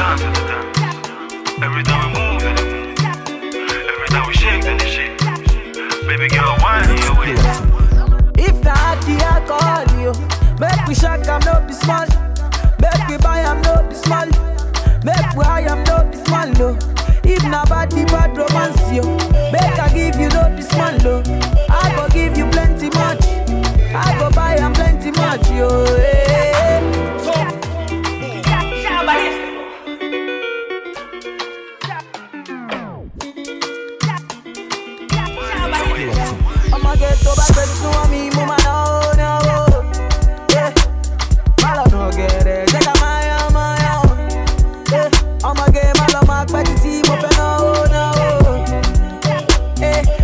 dance to the dance. Every time we move, then they move. Every time we shake, then they shake. Baby girl, wine in your way. If not the alcohol, yo, make we shock am no be small. Make we buy am no be small. Make we high am no be small, no. If na body bad romance, yo, make I give you no be small, no. I go give you plenty much. I go buy am plenty much, yo. Hey. I'ma get to back with to me, mama, no, no. Yeah. Malo no get it, take a maya, maya. Yeah. I'ma get malo mark by the team, open no, no. Eh.